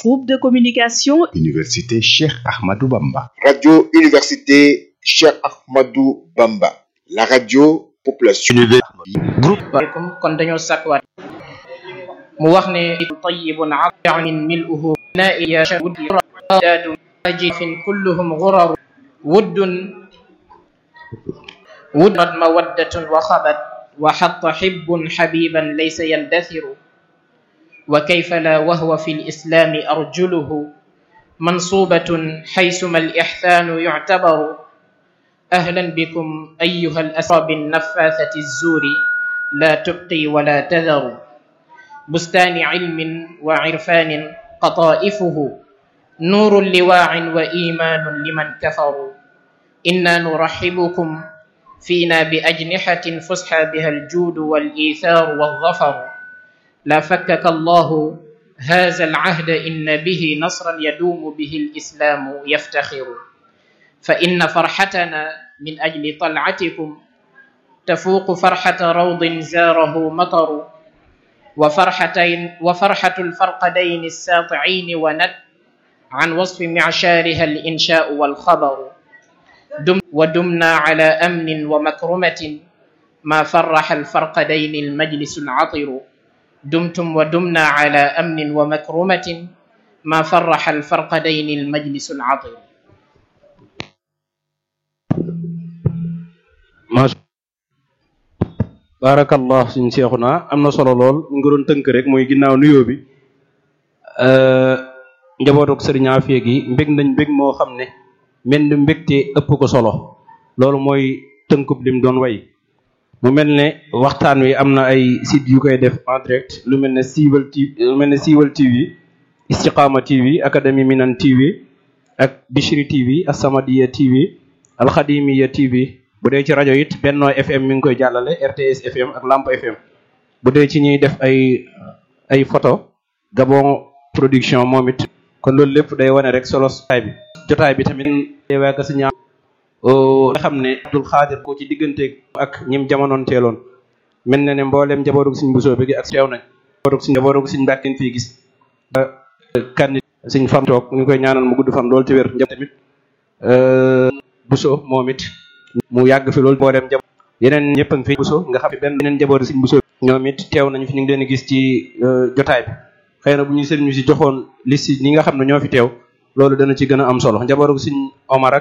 Groupe de communication Université Cheikh Ahmadou Bamba. Radio Université Cheikh Ahmadou Bamba. La radio population. groupe aleykum kon dañoo sàkkuwaat mu wax ne tayibun amin miluhu naiya wuddaadu ajifin kulluhum guraru wuddun wuddat mawaddatun wa xabat wa xatta xibbun xabiban laysa yandasiru wa kayfa la wahwa fi lislami arjuluhu mansubatun xaysuma alixsaanu yuctabaru أهلا بكم أيها الأسرى بالنفاثة الزور لا تبقي ولا تذر بستان علم وعرفان قطائفه نور لواع وإيمان لمن كفروا إنا نرحبكم فينا بأجنحة فسحى بها الجود والإيثار والظفر لا فكك الله هذا العهد إن به نصرا يدوم به الإسلام يفتخر فإن فرحتنا من أجل طلعتكم تفوق فرحة روض زاره مطر وفرحتين وفرحة الفرقدين الساطعين وند عن وصف معشارها الإنشاء والخبر دم ودمنا على أمن ومكرمة ما فرح الفرقدين المجلس العطر دمتم ودمنا على أمن ومكرمة ما فرح الفرقدين المجلس العطر macha barakallah suñ seexu naa am na solo lool mu ngi doon tënk rek mooy ginnaaw nuyoo bi njabootuk sëriñ Afia gi mbég nañ mbég moo xam ne mel ni mbégte ëpp ko solo loolu mooy tënkub lim doon way mu mel ne waxtaan wi am na ay site yu koy def en direct lu mel ne siiwal TV lu mel ne siiwal TV istiqaama TV académie minan TV ak Bichri TV Assamadiya TV alxadimiya TV bu dee ci rajo it Benno FM mi ngi koy jàllale RTS FM ak Lamp FM bu dee ci ñuy def ay ay photo Gabon production moom it kon loolu lépp day wane rek solo jotaay bi jotaay bi tamit waa ka si ñaa nga xam ne Abdul Xaadir ko ci diggante ak ñim jamonoon teeloon mel na ne mbooleem njabootug suñ busoo bi ak teew nañ njabootug suñ njabootug suñ mbàkkin fii gis kan suñ fam toog ñu koy ñaanal mu gudd fan loolu ci wér njab tamit busoo moom it mu yàgg fi loolu boo dem jab yeneen ñëpp a ngi fi buso nga xam ne benn yeneen njaboot siñ buso ñoom it teew nañu fi ñu ngi leen gis ci jotaay bi xëy na bu ñu sëriñ ñu si joxoon liste ñi nga xam ne ñoo fi teew loolu dana ci gën a am solo njabootu siñ Omar ak